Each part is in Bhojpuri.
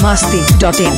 masti.in.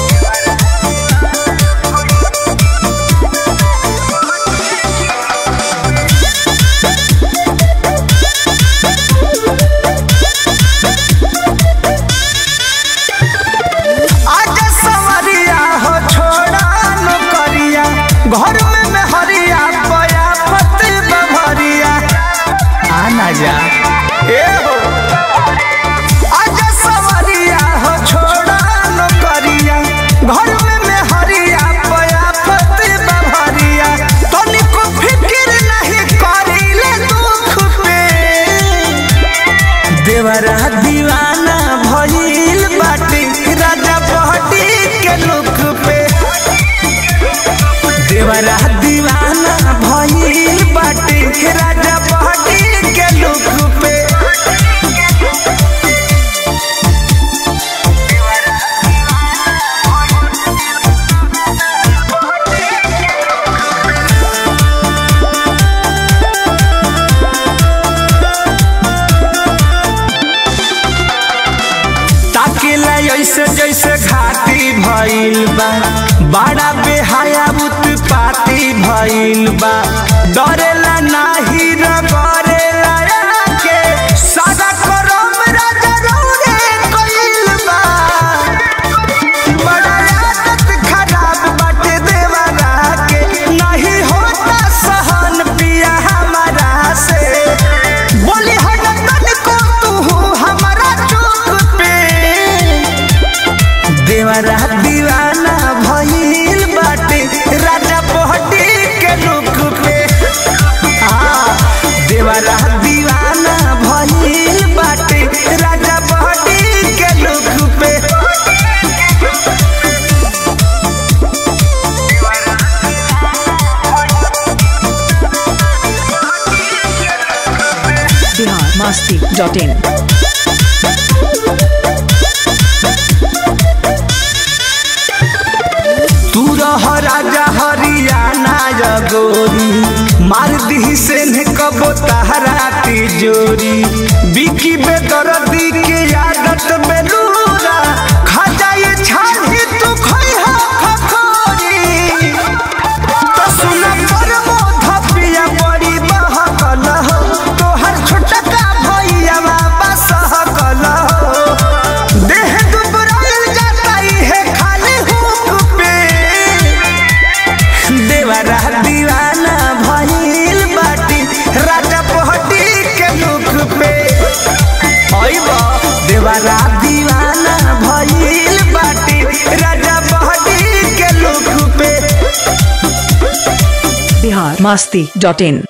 आजा सवरिया हो छोड़ा नौकरिया घर में मेहरिया पया पति बभरिया आना जा ए हो आजा सवरिया हो छोड़ा नौकरिया घर में मेहरिया पया पति बभरिया तनिको फिक्र नहीं करिले दुख पे देवरा दीवाना भइल बाटे राजा बहटी के लुक पे देवरा दीवाना भइल बाटे राजा बहटी के लुक पे ताकेला ऐसे जैसे घाटी भइल बा बड़ा बेहाया उत्पाती भइल बा डरेला नाही रगरेला के सादा करम राजा रौरे कइल बा बड़ा आदत खराब बाटे देवरा के नहीं होता सहन पिया हमारा से बोली हटन को तू हमारा चुप पे देवरा दीवाना भइल बाटे राजा पहटी के लुक पे हाँ, देवरा दीवाना भइल बाटे राजा पहटी के लुक पे Bihar masti.in. तू रह राजा हरियाणा जगोरी मार दी से ने कबो तहरा तिजोरी बिकी बेदर्दी के आदत बेलूरा खा जाए छाही तू खोई हो खखोरी तो सुन पर मोधा पिया बड़ी बहकल हो तोहर छोटका भैया बाबा सहकल हो देह दुबराइल जाता है खाली हुक पे देवरा दीवाना भइल बाटी राजा पहटी के लुक पे अइबा देवरा दीवाना भइल बाटी राजा पहटी के लुक पे Bihar masti.in.